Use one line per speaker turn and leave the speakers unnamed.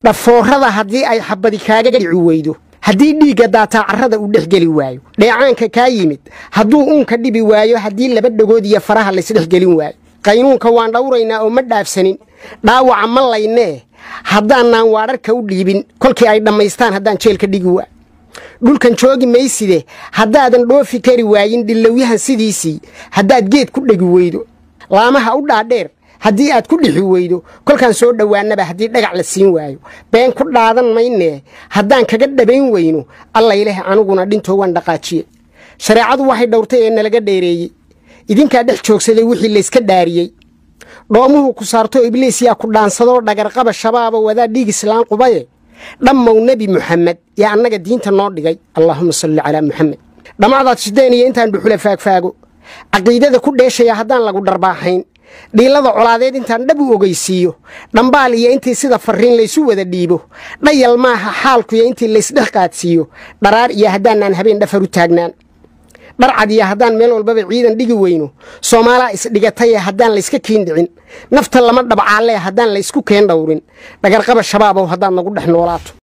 dhafoorada haddii ay xabadi kaaga dhici weydo haddii dhiigga daataa carrada uu dhex geli waayo dheecaanka kaa yimid hadduu uunka dhibi waayo haddii laba dhagood iyo faraha laysdhex gelin waayo qaynuunka waan dhawraynaa oo ma dhaafsanin dhaawaca ma laynee haddaanaan waadharka u dhiibin kolkii ay dhammaystaan haddaan jeelka dhigi waa dhulkan joogi mayside haddaadan dhoofi kari waayin dhillowyahan sidiisii haddaad geed ku dhegi weydo laamaha u dhaadheer haddii aad ku dhixi weydo kolkaan soo dhowaannaba haddii dhagac la siin waayo been ku dhaadan maynee haddaan kaga dhabayn weyno allayleh aniguna dhintoo waan dhaqaajiye shareecadu waxay dhowrtay ee nalaga dheereeyey idinkaa dhex joogsaday wixii layska dhaariyey dhoomuhu ku saarto ibliis yaa ku dhaansadoo dhagarqaba shabaaba wadaa dhiig islaan qubaye dhammow nebi muxamed yaa annaga diinta noo dhigay allaahuma salli calaa muxamed dhammacdaad shideen iyo intaan dhuxula faagfaago caqiidada ku dheeshaya haddaan lagu dharbaaxayn dhiilada colaadeed intaan dhab u ogeysiiyo dhambaal iyo intii sida farriin laysu wada dhiibo dhayal maaha xaalkuyo intii laysdhex qaadsiiyo dharaar iyo haddaanaan habeen dhafar u taagnaan dharcad iyo haddaan meel walbaba ciidan dhigi weyno soomaalaa isdhigataye haddaan layska kiin dhicin nafta lama dhabcaalee haddaan laysku keen dhowrin dhagarqaba shabaabow haddaad nagu dhex noolaato